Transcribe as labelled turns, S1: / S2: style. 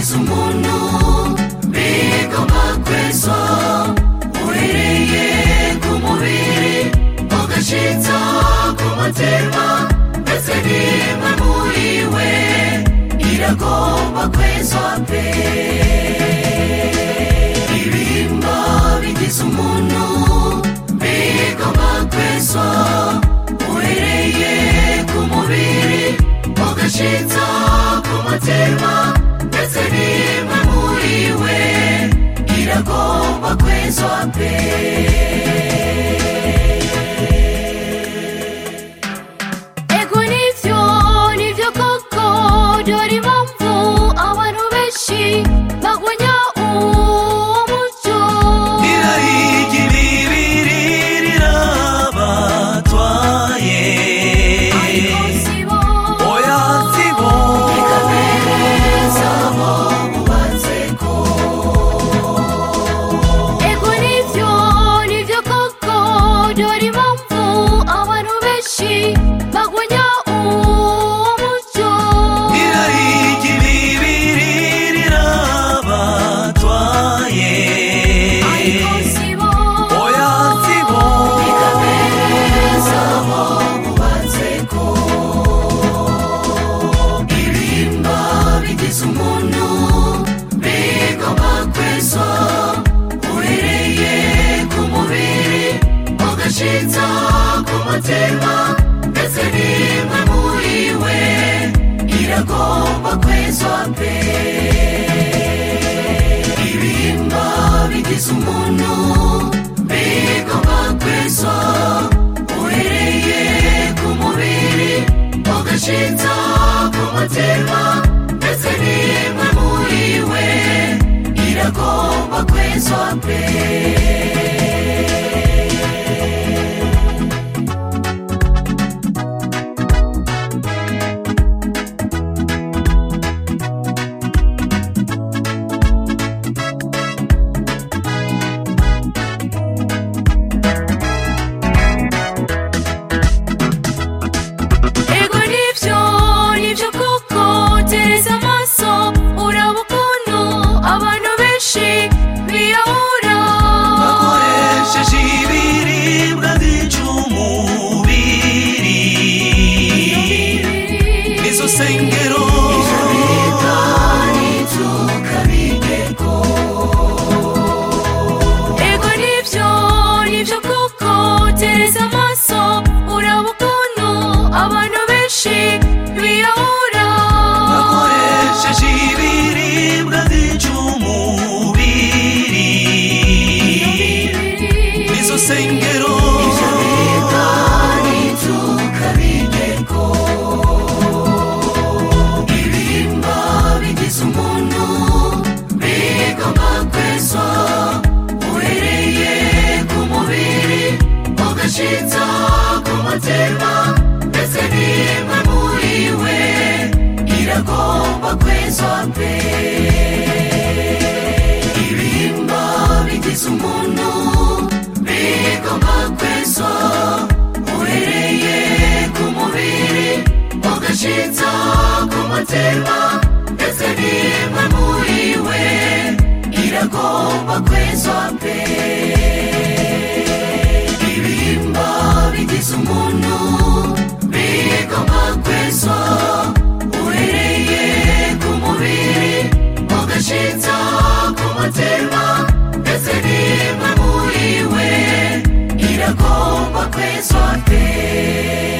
S1: bigize umuntu bigomba kwezwa uhereye ku mubiri ugashitsa ku mutima ndetse n'imwe muri we iragomba kwezwa pe ibihimba bigize umuntu bigomba kwezwa uhereye ku mubiri ugashitsa ku mutima ndetse n'imwe muri we iragomba kwezwa pe
S2: ego nivyo nivyo koko dore impamvu abantu benshi bagwanya uwo muco
S3: irahigira ibiri rirabatwaye
S2: ariko sibo
S3: oya sibo
S1: ikabereza abo bubatse ko
S2: ego nivyo nivyo koko dore impamvu abantu benshi bagwanya uwo muco
S3: irahigira ibiri rirabatwaye
S2: ariko sibo
S3: oya sibo
S1: ikabereza abo bubatse ko ibihimba bigize umuntu bigomba kwezwa uhereye ku mubiri ugashitsa ku mutima ndetse n'imwe muri we iragomba kwezwa pe ibihimba bigize umuntu bigomba kwezwa uhereye ku mubiri ugashitsa ku mutima ndetse n'imwe muri we iragomba kwezwa pe
S2: ego nivyo nivyo koko tereza amaso uraba ukuntu abantu benshi biyahura
S3: bakoresheje ibiribwa byica umubiri nizo sengero
S2: ego nivyo nivyo koko tereza amaso uraba ukuntu abantu benshi biyahura
S3: bakoresheje ibiribwa byica umubiri nizo sengero
S1: ibihimba bigize umuntu bigomba kwezwa uhereye ku mubiri ugashitsa ku mutima ndetse n'imwe muri we iragomba kwezwa pe ibihimba bigize umuntu bigomba kwezwa uhereye ku mubiri ugashitsa ku mutima ndetse n'imwe muri we iragomba kwezwa pe ibihimba bigize umuntu bigomba kwezwa uhereye ku mubiri ugashitsa ku mutima ndetse n'imwe muri we iragomba kwezwa pe